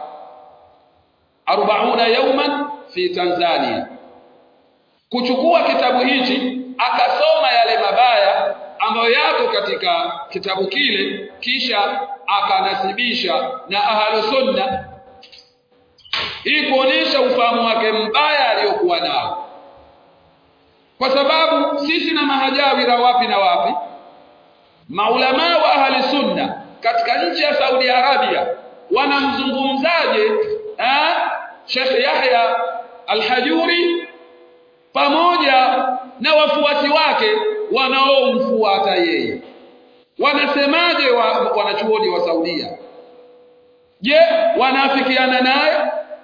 40 yauman fi Tanzania kuchukua kitabu hichi akasoma yale mabaya ambayo yako katika kitabu kile kisha akanasibisha na ahlu sunna ili kuonesha ufahamu wake mbaya aliyokuwa nao kwa sababu sisi na mahajawira wapi na wapi maulama wa ahli sunna katika nchi ya Saudi Arabia wanamzungumzaje Sheikh Yahya Al-Hajuri pamoja na wafuasi wake wanaomfuata yeye wanasemaje wa, wanachuoni wa Saudia je wanaafikiana naye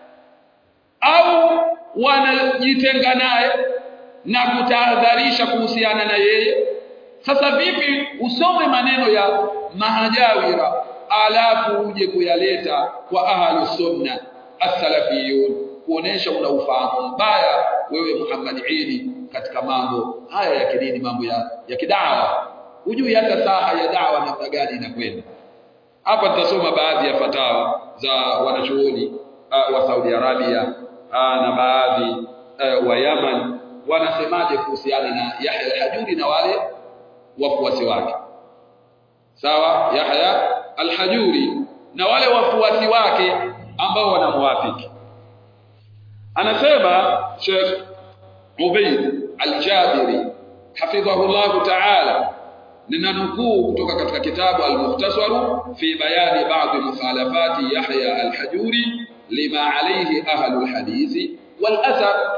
au wanajitenga naye na kutahadharisha kuhusiana na yeye sasa vipi usome maneno ya mahajawira alafu uje kuyaleta kwa ahlu sunna as-salafiyun kuonesha una ufahamu mbaya wewe Muhammad Idi katika mambo haya ya kidini mambo ya, ya kidawa hujui hata saha ya dawa namna gani inakwenda hapa tutasoma baadhi ya fatawa za wanachuoni uh, wa Saudi Arabia uh, na baadhi uh, wa Yaman wanasemaje kuhusiana na Yahya al-Hajuri na wale wafuasi wake sawa Yahya al-Hajuri na wale wafuasi wake ambao wanamwafiki anasema Sheikh Ubayd al-Jabiri hafidhahu Allah ta'ala ninanukuu kutoka katika kitabu al-Mukhtasaru fi bayani ba'd mukhalafati Yahya al-Hajuri lima alayhi ahlu al-hadithi wal athar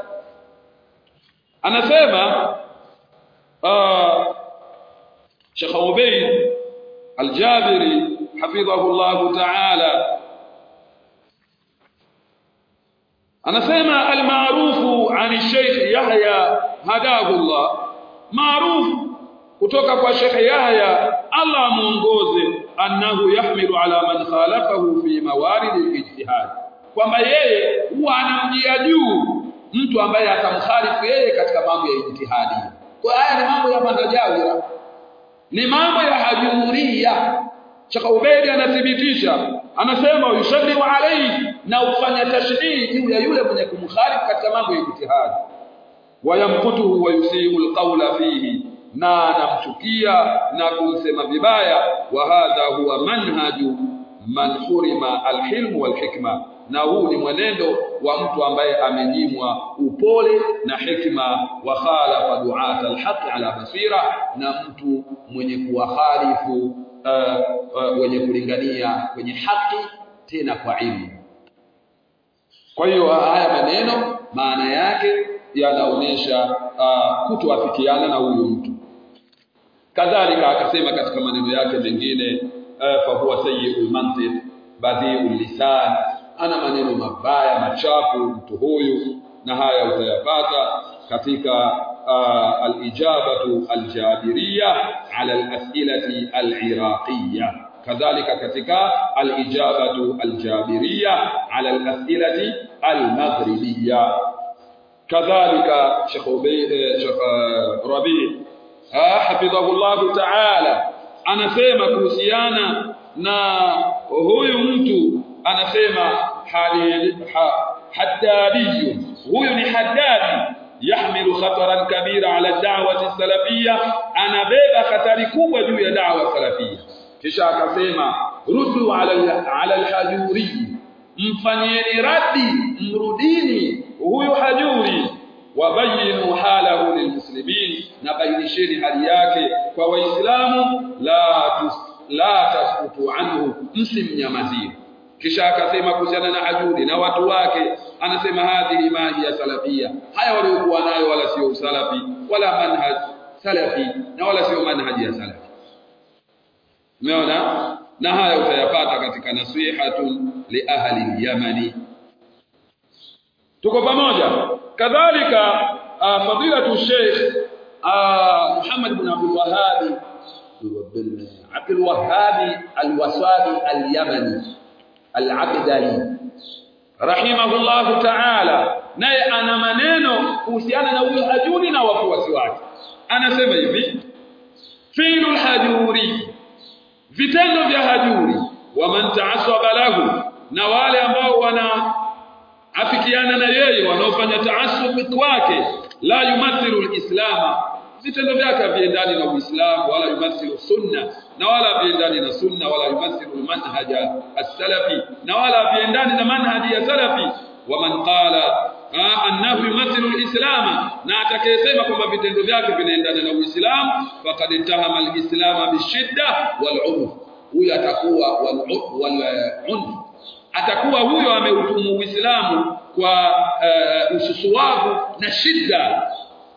anasema uh, Sheikh Ubayd al-Jabiri hafidhahu Allah ta'ala anasema al-maarufu an Sheikh Yahya hadahu Allah maarufu kutoka kwa Sheikh Yahya Allah muongoze annahu yahmilu ala man khalafahu fi mawarid al-ijtihad kwamba yeye huwa anamjia juu mtu ambaye atamkhalifu yeye katika mambo ya ijtihadi kwa haya ni mambo ya manhajawira ni mambo ya hajuria Sheikh Ubaidi anathibitisha anasema yusallimu alayhi na ufanya tashdid juu ya yule mwenye kumkhalifu katika mambo ya ijtihadi wayamkutuhu wa yusiu alqawla fihi na anamchukia na kumsema vibaya wa hadha huwa manhaju man hurima alhilm walhikma na huu ni mwenendo wa mtu ambaye amenyimwa upole na hikma wa khalafa du'at alhaq ala basira na mtu mwenye kuwahalifu uh, uh, wenye kulingania kwenye haki tena kwa ilmu kwa hiyo haya maneno maana yake yanaonesha uh, kutoafikiana na huyu mtu kadhalika akasema katika maneno yake mengine uh, fa huwa sayyi'ul mantiq badhi'ul lisan ana maneno mabaya machafu mtu huyu na haya utayapata katika uh, al-ijabatu al-jabiriyya ala al-as'ilati al-iraqiyya kadhalika katika al-ijabatu al-jabiriyya ala al-as'ilati al-maghribiyya kadhalika Sheikh Ubay Sheikh Rabi' hafidhahu Allah ta'ala anasema kuhusiana na huyu mtu anasema haddadi huyu ni haddadi yahmilu khataran kabira ala da'wati salafiyya anabeba hatari kubwa juu ya da'wa salafiyya kisha akasema ruddu ala ala al-hajuri mfanyieni radi mrudini huyu hajuri wabayinu halahu lilmuslimin na bainisheni hali yake kwa waislamu la tus, la tasqutu anhu msimnyamazie kisha akasema kuhusiana na hajuri na watu wake anasema hadhihi ma hiya salafia haya waliokuwa nayo wala sio salafi wala manhaj salafi na wala sio manhaji ya salafi umeona na haya utayapata katika nasihatun li ahli yamani tuko pamoja kadhalika uh, fadilatu sheikh uh, Muhammad ibn Abdul Wahhab Abdul Wahhab al-Wasabi al-Yamani al-Abdali rahimahullah ta'ala naye ana maneno kuhusiana na huyo hajuri na wafuasi wake anasema hivi fi'lul hajuri vitendo vya hajuri wa man ta'assaba lahu na wale ambao wana afikiana na yeye wanaofanya taasub kwake la yumathilu alislama vitendo vyake haviendani na uislamu wala yumathilu sunna na wala haviendani na sunna wala yumathilu manhaja as-salafi na wala haviendani na manhaji ya salafi wa man qala annahu yumathilu al-islama na atakayesema kwamba vitendo vyake vinaendana na uislamu faqad ittahama al-islama bishidda wal-unf huyo atakuwa wal-unf atakuwa huyo ameutumu Uislamu kwa uh, ususuwavu na shida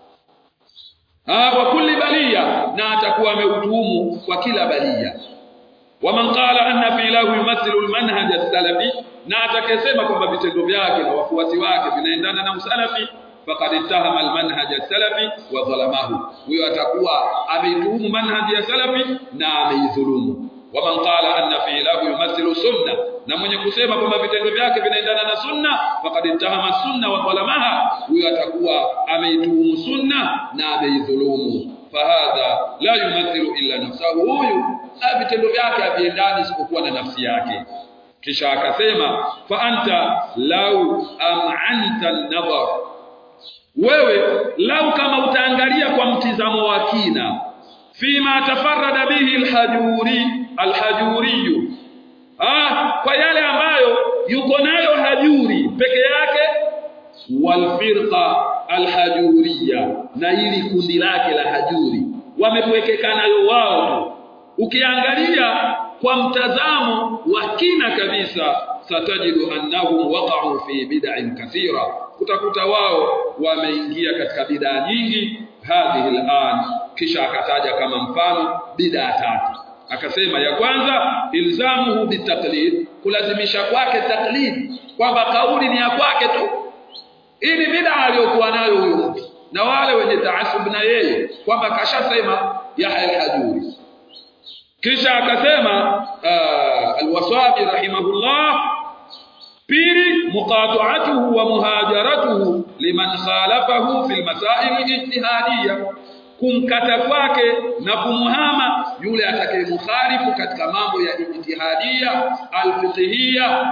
wa kulli balia na atakuwa ameutumu kwa kila balia waman qala anna fi lahu yumathilu almanhaj as-salafi na atakayesema kwamba vitendo vyake na wafuasi wake vinaendana na usalafi faqad ittahama almanhaj as-salafi wa dhalamahu huyo atakuwa ameituhumu manhaji ya salafi na ameidhulumu waman qala anna fi lahu yumathilu sunna na mwenye kusema kwamba vitendo vyake vinaendana na sunna faqad ittahama sunna wa dhalamaha huyo atakuwa ameituhumu sunna na ameidhulumu fahadha la yumathilu illa nafsahu huyu vitendo vyake haviendani isipokuwa na nafsi yake kisha akasema fa anta lau am'anta an-nadhar wewe lau kama utaangalia kwa mtizamo wa kina fima tafarrada bihi alhajuri alhajuri ah kwa yale ambayo yuko nayo hajuri peke yake walfirqa alhajuriya na ili kundi lake la hajuri wamepwekeka nayo wao tu ukiangalia kwa mtazamo wa kina kabisa satajidu annahum waqa'u fi bid'in kathira kutakuta wao wameingia katika bid'a nyingi hadhihi al'an kisha akataja kama mfano bid'a tatu akasema ya kwanza ilzamuhu bitaklid kulazimisha kwake taklid kwamba kauli ni ya kwake tu ili bid'a aliyokuwa nayo huyo mtu na wale wenye taasub na yeye kwamba kashasema Yahya al-Hajuri kisha akasema al-Wasabi rahimahullah pili muqata'atuhu wa muhajaratuhu liman khalafahu fil masail al-ijtihadiyya kumkata kwake na kumuhama yule atakayemukhalifu katika mambo ya ijtihadia al-fiqhiyya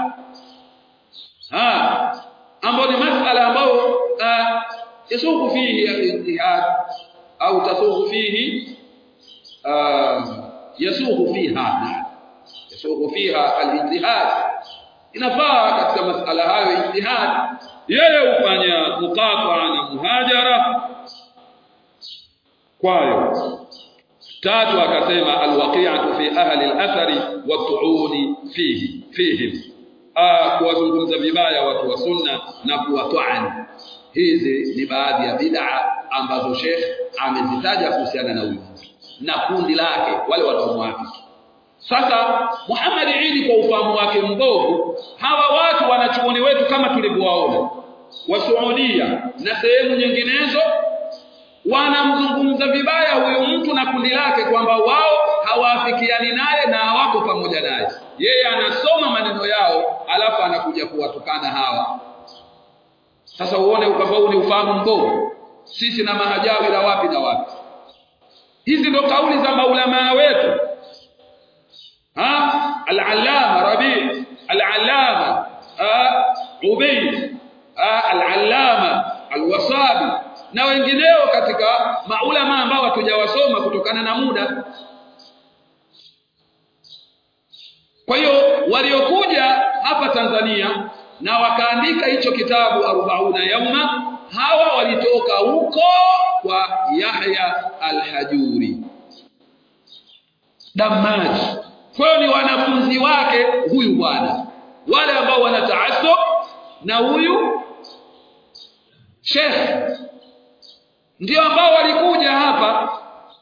ha ambayo ni masala ambayo yasuku fihi al-ijtihad au tasuku fihi yasuku fiha yasuku fiha al-ijtihad inafaa katika masala hayo ijtihad yeye hufanya muqata na muhajara kwayo tatu akasema alwaqi'atu fi ahli al-athari wat-tu'uni fihi fihim kuwazungumza vibaya watu wa sunna na kuwatwani hizi ni baadhi ya bid'a ambazo Sheikh amezitaja kuhusiana na huyu na kundi lake wale wanaomwafiki sasa Muhammad Idi kwa ufahamu wake mbovu hawa watu wanachuoni wetu kama tulivyowaona wa Saudia na sehemu nyinginezo wanamzungumza vibaya huyu mtu na kundi lake kwamba wao hawaafikiani naye na hawako pamoja naye yeye anasoma maneno yao alafu anakuja kuwatukana hawa sasa uone ukafau ni ufahamu mbovu sisi na mahajawi na wapi na wapi hizi ndo kauli za maulama wetu ha al-allama rabi al-allama ubayd al-allama al-wasabi na wengineo katika maulama ambao hatujawasoma kutokana na muda kwa hiyo waliokuja hapa Tanzania na wakaandika hicho kitabu arobauna yauma hawa walitoka huko kwa Yahya al-Hajuri Damaji kwa hiyo ni wanafunzi wake huyu bwana wale ambao wanataasub na huyu Sheikh ndio ambao walikuja hapa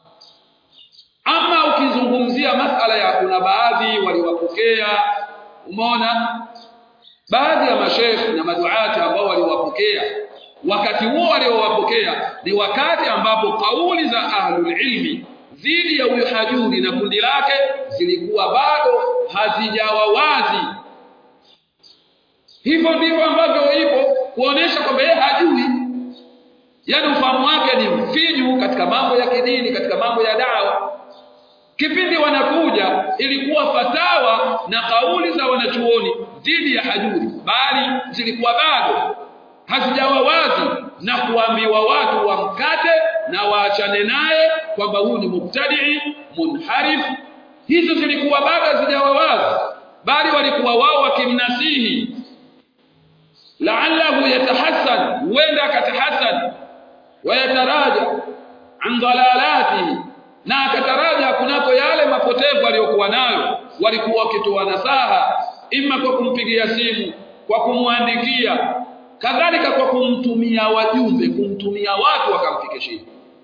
ama ukizungumzia masala ya kuna baadhi waliwapokea umeona baadhi ya mashekh na maduati ambao waliwapokea wakati huo waliowapokea ni wakati ambapo kauli za ahlul ilmi dhidi ya huyu hajuri na kundi lake zilikuwa bado hazijawa wazi hivyo ndivyo ambavyo ipo kuonesha kwamba yeye hajui yani ufahamu wake ni mfinyu katika mambo ya kidini katika mambo ya dawa kipindi wanakuja ilikuwa fatawa na kauli za wanachuoni dhidi ya hajuri bali zilikuwa bado hazijawa wazi na kuambiwa watu wamkate na waachane naye kwamba huyu ni mubtadi munharif hizo zilikuwa bado hazijawa wazi bali walikuwa wao wakimnasihi la'allahu yatahassan huenda akatahassan wayataraja an dalalatihi na akataraja kunako yale mapotevu aliyokuwa nayo walikuwa wakitoa nasaha ima kwa kumpigia simu kwa kumwandikia kadhalika kwa kumtumia wajumbe kumtumia watu wakamfikishia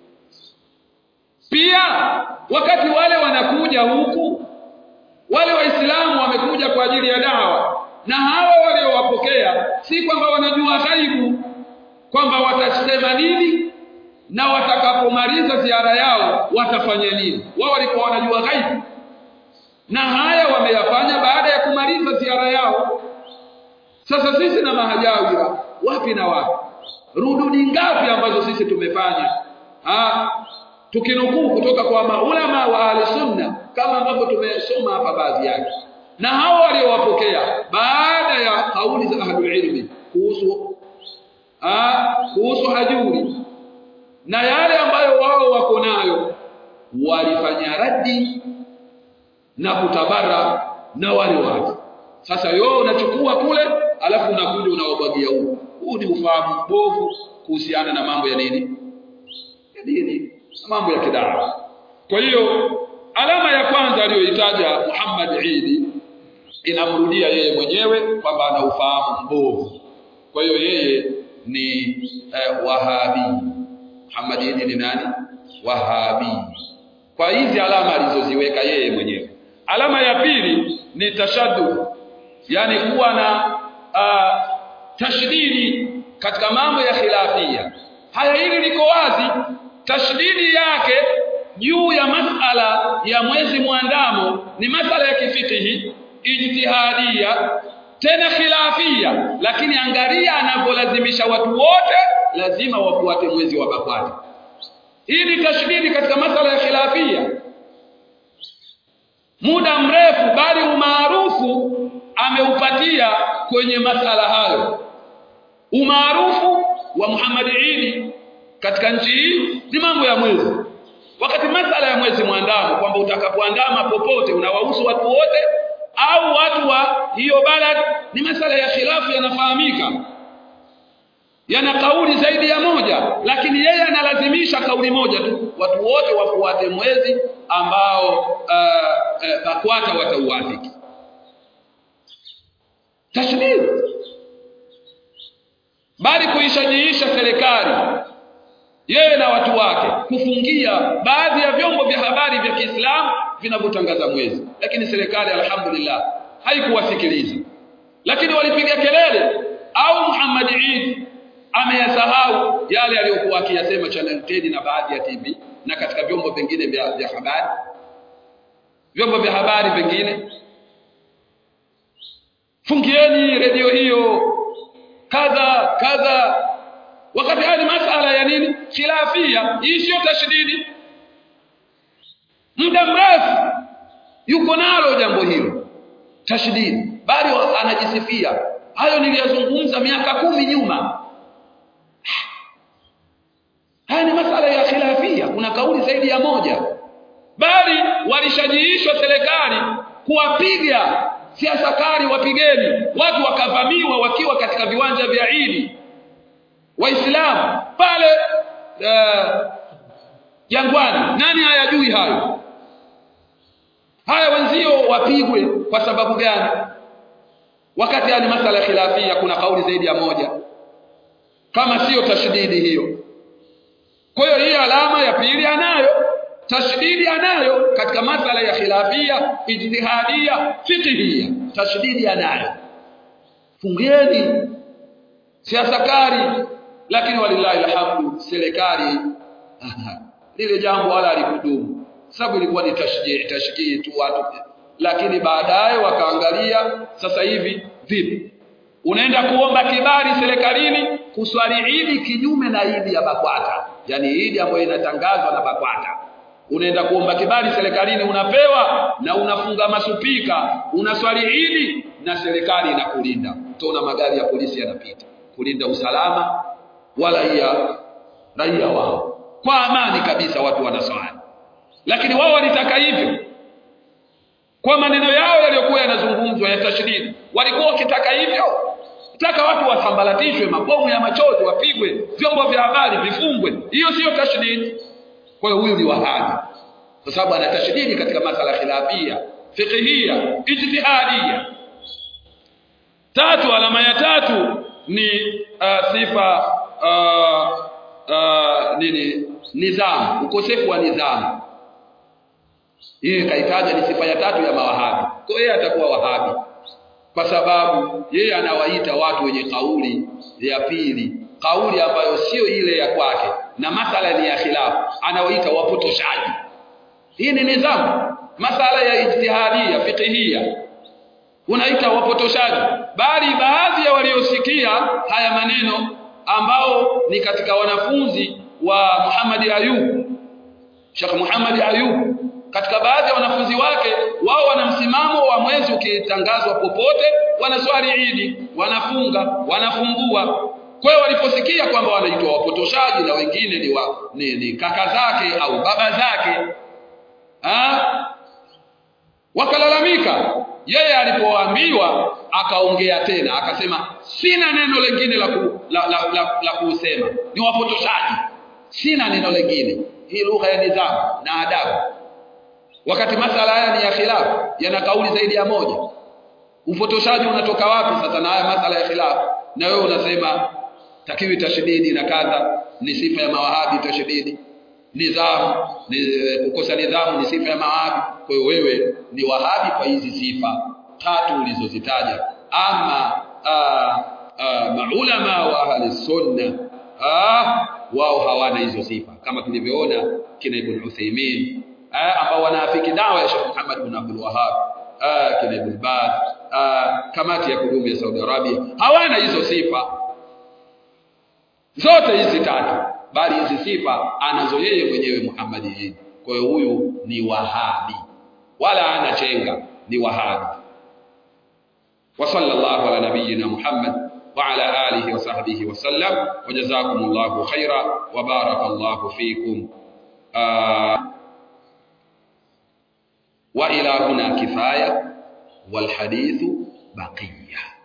pia wakati wale wanakuja huku wale waislamu wamekuja kwa ajili ya dawa na hawa waliowapokea si kwamba wanajua ghaibu kwamba watasema nini na watakapomaliza ziara yao watafanya nini wao walikuwa wanajua ghaibu na haya wameyafanya baada ya kumaliza ziara yao sasa sisi na mahajawira wapi na wapi rududi ngapi ambazo sisi tumefanya ha tukinukuu kutoka kwa maulama wa ahli sunna kama ambavyo tumesoma hapa baadhi yake na hao waliowapokea baada ya kauli za ahlul ilmi kuhusu ah kuhusu hajuri na yale ambayo wao wako nayo walifanya raddi na kutabara na wale watu sasa wewe unachukua kule alafu unakuja unawabwagia huko huu ni ufahamu mbovu kuhusiana na mambo ya nini ya dini mambo ya kidawa kwa hiyo alama ya kwanza aliyoitaja Muhammad Idi inamrudia yeye mwenyewe kwamba ana ufahamu mbovu kwa hiyo yeye ni eh, wahabi Muhammad Idi ni nani wahabi kwa hizi alama alizoziweka yeye mwenyewe alama ya pili ni tashaddud yani kuwa na uh, tashdidi katika mambo ya khilafia haya hili liko wazi tashdidi yake juu ya masala ya mwezi mwandamo ni masala ya kifikihi ijtihadia tena khilafia lakini angalia anavyolazimisha watu wote lazima wafuate mwezi wa bakwata hii ni tashdidi katika masala ya khilafia muda mrefu bali umaarufu ameupatia kwenye masala hayo umaarufu wa Muhammad Idi katika nchi hii ni mambo ya mwezi wakati masala ya mwezi mwandamo kwamba utakapoandama popote unawahusu watu wote au watu wa hiyo balad ni masala ya khilafu yanafahamika yana kauli zaidi ya moja lakini yeye analazimisha kauli moja tu watu wote wafuate mwezi ambao uh, uh, bakwata watauafiki tashdid bali kuishajiisha serikali yeye na watu wake kufungia baadhi ya vyombo vya habari vya Kiislamu vinavyotangaza mwezi lakini serikali alhamdulillah haikuwasikiliza lakini walipiga kelele au Muhammad Eid ameyasahau yale aliyokuwa akiyasema Channel 10 na baadhi ya TV na katika vyombo vingine vya, vya habari vyombo vya habari vingine fungieni redio hiyo kadha kadha wakati haya ni masala ya nini khilafia hii sio tashdidi muda mrefu yuko nalo jambo hilo tashdidi bali anajisifia hayo niliyazungumza miaka kumi nyuma haya ni masala ya khilafia kuna kauli zaidi ya moja bali walishajiishwa serikali kuwapiga siasa kali wapigeni watu wakavamiwa wakiwa katika viwanja vya Idi waislamu pale jangwani uh, nani hayajui hayo haya wenzio wapigwe kwa sababu gani wakati haya ni masala ya khilafia kuna kauli zaidi ya moja kama sio tashdidi hiyo kwa hiyo hii alama ya pili anayo tashdidi anayo katika masala ya khilafia ijtihadia fiqhia tashdidi anayo fungeni siasa kali lakini walillahi alhamdu serikali lile jambo wala alikudumu sababu ilikuwa ni tashjii tashjii tu watu lakini baadaye wakaangalia sasa hivi vipi unaenda kuomba kibali serikalini kuswali idi kinyume na idi ya bakwata yani idi ambayo inatangazwa na bakwata unaenda kuomba kibali serikalini unapewa na unafunga masupika unaswali idi na serikali inakulinda utaona magari ya polisi yanapita kulinda usalama wa raia raia wao kwa amani kabisa watu wanaswali lakini wao walitaka hivyo kwa maneno yao yaliyokuwa yanazungumzwa ya tashdid walikuwa wakitaka hivyo taka watu wasambalatishwe mabomu ya machozi wapigwe vyombo vya habari vifungwe hiyo siyo tashdid kwa hiyo huyu ni wahabi kwa sababu ana tashdidi katika masala khilafia fiqhia ijtihadia tatu alama ya tatu ni uh, sifa uh, uh, nini nidhamu ukosefu wa nidhamu hii kaitaja ni sifa ya tatu ya mawahabi kwa hiyo atakuwa wahabi kwa sababu yeye anawaita watu wenye kauli ya pili kauli ambayo sio ile ya kwake na masala ni ya khilafu anawaita wapotoshaji hii ni nidhamu masala ya ijtihadia fiqhia unaita wapotoshaji bali baadhi ya waliosikia haya maneno ambao ni katika wanafunzi wa Muhammad Ayub Sheikh Muhammad Ayub katika baadhi ya wanafunzi wake wao wana msimamo wa mwezi ukitangazwa popote wanaswali Idi wanafunga wanafungua kwa hiyo waliposikia kwamba wanaitwa wapotoshaji na wengine ni, wa, ni, ni kaka zake au baba zake ah wakalalamika yeye alipoambiwa akaongea tena akasema sina neno lingine la, ku, la, la, la, la kuusema ni wapotoshaji sina neno lingine hii lugha ya nidhamu na adabu wakati masala haya ni ya khilafu yana kauli zaidi ya moja upotoshaji unatoka wapi sasa na haya masala ya khilafu na wewe unasema takiwi tashdidi na kadha ni sifa ya mawahabi tashdidi nidhamu ni kukosa nidhamu ni sifa ya mawahabi kwa hiyo wewe ni wahabi kwa hizi sifa tatu ulizozitaja ama aa, aa, maulama wa ahli sunna ah wao hawana hizo sifa kama tulivyoona kina ibn Uthaymeen ambao wanaafiki dawa ya Sheikh Muhammad ibn Abdul Wahhab kina ibn Baz kamati ya kudumu ya Saudi Arabia hawana hizo sifa zote hizi tatu bali hizi sifa anazo yeye mwenyewe Muhammad yeye kwa hiyo huyu ni wahabi wala ana chenga ni wahabi wa sallallahu ala nabiyyina Muhammad وعلى آله وصحبه وسلم وجزاكم الله خيرا وبارك الله فيكم آه وإلى هنا كفاية والحديث بقية